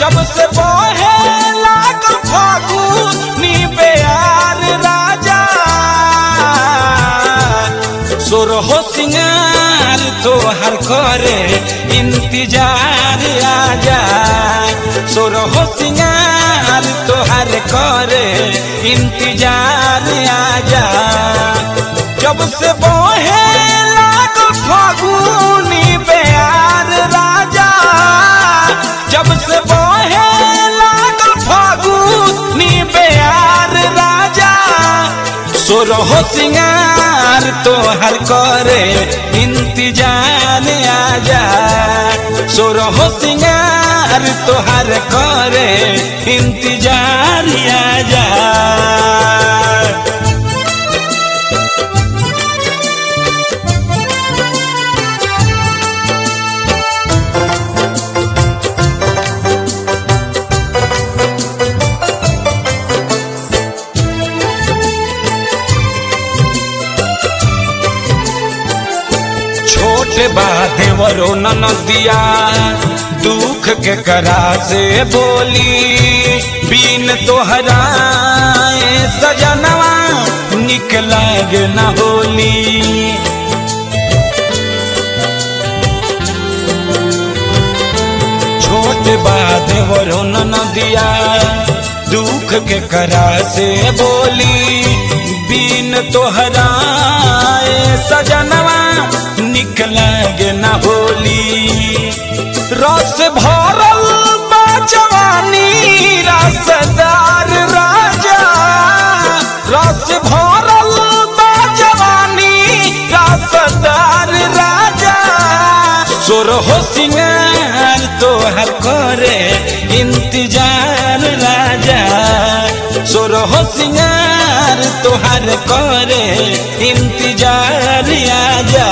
जब से बहे लागल फागुनी बेयार राजा सोरहो सिंगार तोहर करे इंतजार आजा सोरहो सिंगार तोहर करे इंतजार आजा जब से बहे लागल फागुनी बेयार राजा जब से बहे लागल फागुनी बेयार राजा सोरहो सिंगार तोहर करे इंतजार आजा सोरहो सिंगार तोहर करे इंतजार आजा छोटे बा देवरो नदिया दुख के करा से बोली बीन तोहरा सजनवा निक लाग न होली छोट बा देवरो नदिया दुख के करा से बोली बीन तोहरा सजनवा निक लागे न होली रस भरल बा जवानी रसदार राजा रस भरल बा जवानी रसदार राजा सोरहो सिंगार तोहर करे इंतजार राजा सोरहो सिंगार तोहर करे इंतजार आजा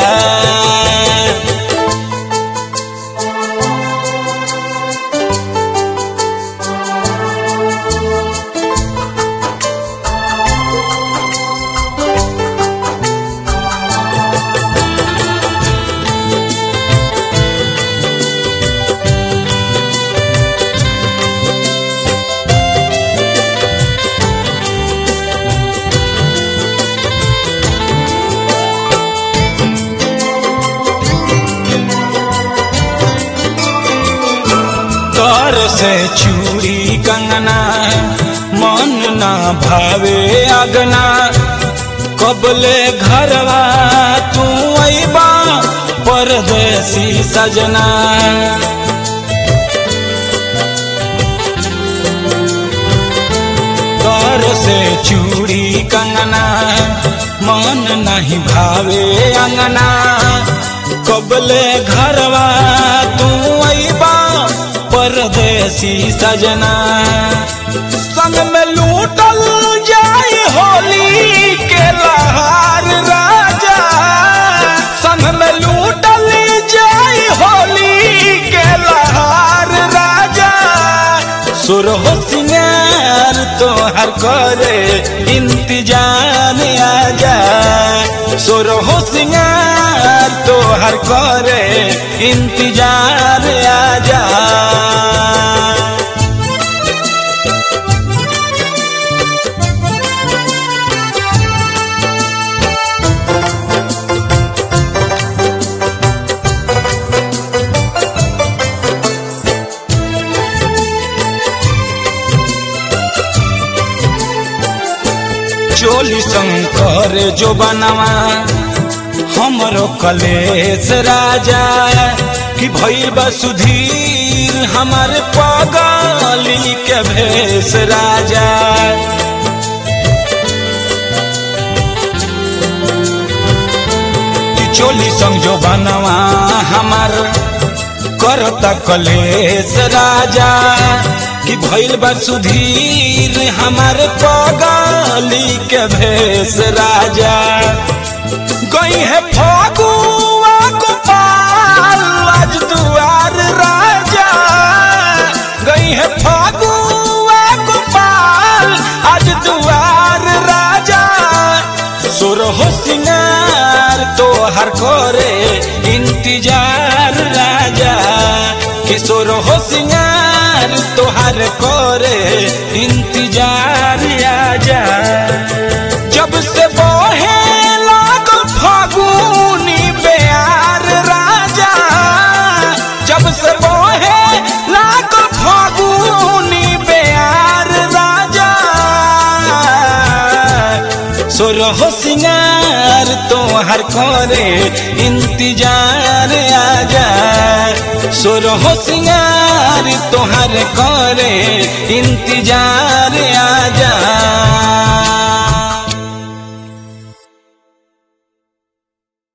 कर से चूड़ी कंगना मन ना भावे अगना कबले घरवा तू अबा परदेसी सजना कर से चूड़ी कंगना मन नहीं भावे अंगना कबले घरवा तू अबा परदेसी सजना संग में लूटल जाए होली के लहार राजा संग में लूटल जाए होली के लहार राजा सुरहो सिंगार तोहर करे इंतजार आजा सुरहो सिंगार तोहर करे इंतजार आजा चोली शंकर जो बनवा हमरो कलेश राजा कि भैल बा सुधीर हमारे पगली के भेष राजा कि चोली संग जो बनवा हमार करता कलेश राजा कि भैल बा सुधीर हमारे पगली के भेष राजा गई है फागुआ गोपाल आज दुआर राजा गई है फागुआ गोपाल आज दुआर राजा सुरहो सिंगार तोहर करे इंतजार राजा किशोर हो सिंगार तो तोहर करे इंतजार आजा जब से बहे लागल फागुनी बेयार राजा जब से बहे लागल फागुनी बेयार राजा सोरहो सिंगार तोहर करे इंतजार आजा सोरहो सिंगार तोहर करे इंतजार आजा